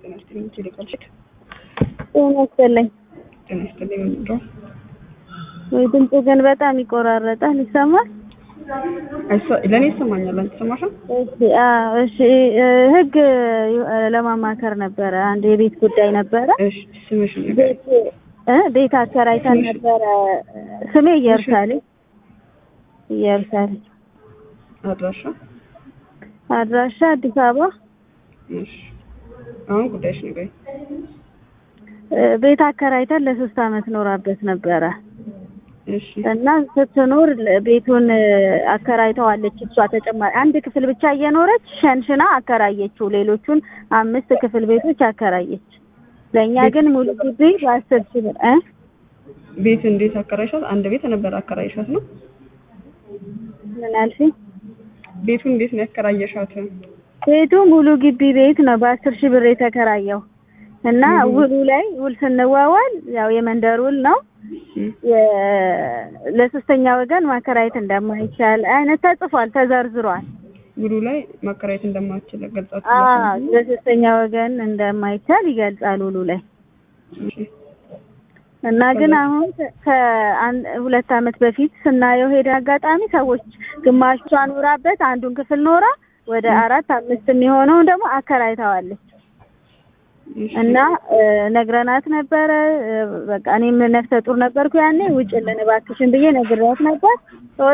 ጤና ይስጥልኝ ቴሌኮም ቼክ ጤና ይስጥልኝ። ጤና ይስጥልኝ ምንድነው? ወይ ድምፁ ግን በጣም ይቆራረጣል። ይሰማል? አይሰ- ለእኔ ይሰማኛል። አንቺ ሰማሻል? እሺ አዎ፣ እሺ እ፣ ህግ እ፣ ለማማከር ነበረ። አንድ የቤት ጉዳይ ነበረ። እሺ ስምሽን ንገሪኝ። ቤት እ ቤት አከራይተን ስምሽ? ነበረ። ስሜ ኢየሩሳሌም ኢየሩሳሌም፣ አድራሻ? አድራሻ አዲስ አበባ። እሺ አሁን ጉዳይሽ ንገሪኝ። እ፣ ቤት አከራይተን ለሶስት አመት ኖራበት ነበረ እሺ እና ስትኖር ለ- ቤቱን እ፣ አከራይተዋለች። እሷ ተጨማሪ አንድ ክፍል ብቻ እየኖረች ሸንሽና አከራየችው። ሌሎቹን አምስት ክፍል ቤቶች አከራየች። ለእኛ ግን ሙሉ ግቢ በአስር ሺህ ብር እ ቤት እንዴት አከራይሻት? አንድ ቤት ነበር አከራይሻት ነው? ምን አልሽኝ? ቤቱን እንዴት ነው ያከራየሻት? ቤቱ ሙሉ ግቢ ቤት ነው በአስር ሺህ ብር የተከራየው እና ውሉ ላይ ውል ስንዋዋል ያው የመንደር ውል ነው እም፣ የ- ለሶስተኛ ወገን ማከራየት እንደማይቻል አይነት ተጽፏል፣ ተዘርዝሯል። ውሉ ላይ ማከራየት እንደማትችል አዎ ገልጻችሁ ለሶስተኛ ወገን እንደማይቻል ይገልጻል ውሉ ላይ እሺ እና ግን አሁን ከአንድ ሁለት አመት በፊት ስናየው ሄደ አጋጣሚ ሰዎች ግማሿ ኖራበት አንዱን ክፍል ኖራ ወደ አራት አምስት የሚሆነውን ደግሞ አከራይተዋለች እሺ እና እ፣ ነግረናት ነበረ። እ፣ በቃ እኔም ነፍሰ ጡር ነበርኩ ያኔ ውጭልን እባክሽን ብዬ ነግሬያት ነበር።